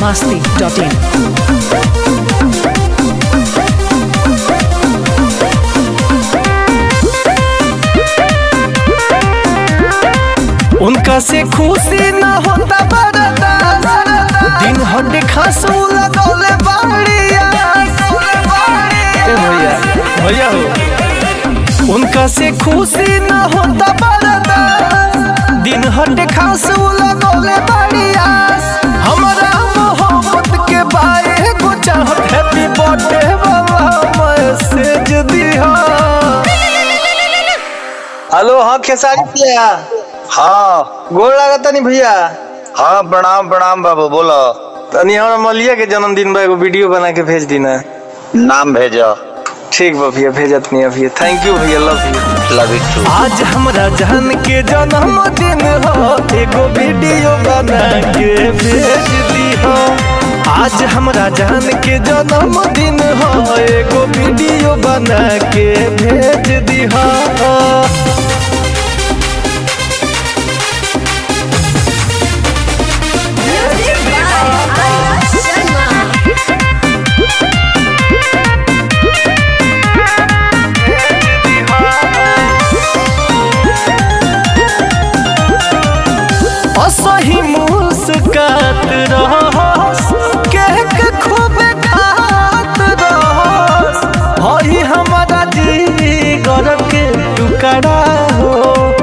biharmasti.in. उनका से खुशी न होता बरदा दिन हड्डी खासू लगौले बाड़िया ए भैया भैया हो उनका से खुशी न होता बरदा दिन हड्डी खासू लगौले बाड़िया हमरा मोहब्बत के बारे को चाहत हैप्पी बर्थडे वाला मैसेज दिया हेलो हाँ खेसारी भैया हाँ गोर लागत नहीं भैया हाँ प्रणाम प्रणाम बाबू बोलो तनी हमरा मलिया के जन्मदिन बा एगो वीडियो बना के भेज दी ना नाम भेजो ठीक बा भैया भेजत नहीं भैया थैंक यू भैया love you love you too आज हमरा जान के जन्मदिन हो एगो वीडियो बना के भेज दी हो आज हमरा जान के जन्मदिन हो एगो वीडियो बना के भेज दी हो असही मुस्कात रहस केक खूब खात रहस हई हमारा जीगर के टुकड़ा हो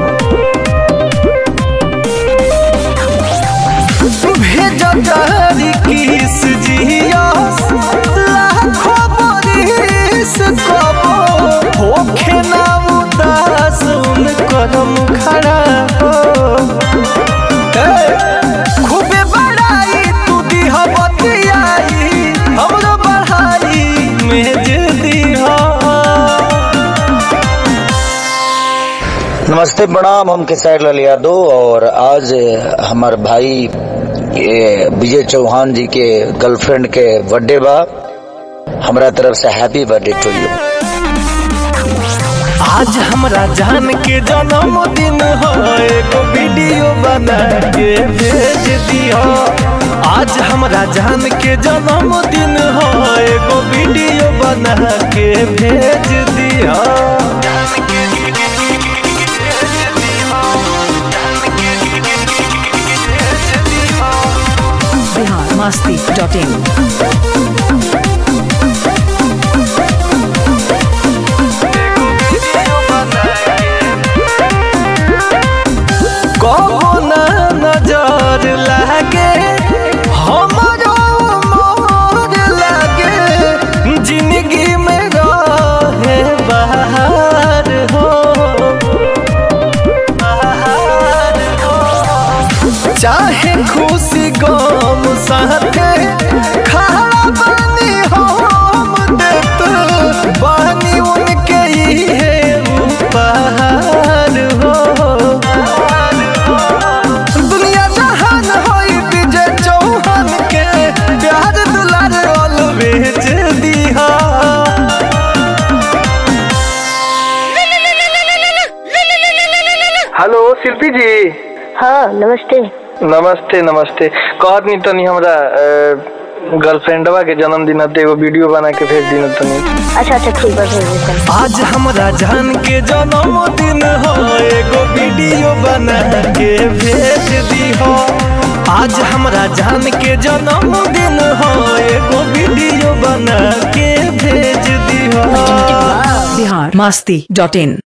भेज तारी किस जियस लाखों बरिस कबो होखे ना उदास उन करम खड़ा हो खूबे बड़ाई तू दिह बतियाई हमरो बढ़ाई मेज दिह नमस्ते प्रणाम हम किसार लाल यादव और आज हमार भाई ये विजय चौहान जी के गर्लफ्रेंड के बर्थडे बा हमरा तरफ से हैप्पी बर्थडे टू यू आज हमरा जान के जन्मदिन हो एगो वीडियो बना के भेज दियो आज हमरा जान के जन्मदिन हो एगो वीडियो बना के भेज दियो biharmasti.in. कबो ना नजर लागे हमरो मोर लागे जिंदगी में रहे बाहर हो बाहर हो चाहे खुशी गम साथे खड़ा बानी हम देत बानी उनके इहे उपहार हो दुनिया जहान होई विजय चौहान के प्यार दुलार ऑलवेज दिहा हेलो शिल्पी जी हाँ नमस्ते नमस्ते नमस्ते कहत नहीं तनी हमरा गर्लफ्रेंडवा के जन्मदिन हते एगो वीडियो बना के भेज दी तनी अच्छा अच्छा ठीक बा भेज देता हूँ। आज हमरा जान के जन्मदिन हो एगो वीडियो बना के भेज दी हो आज हमरा जान के जन्मदिन हो एगो वीडियो बना के भेज दी हो biharmasti.in.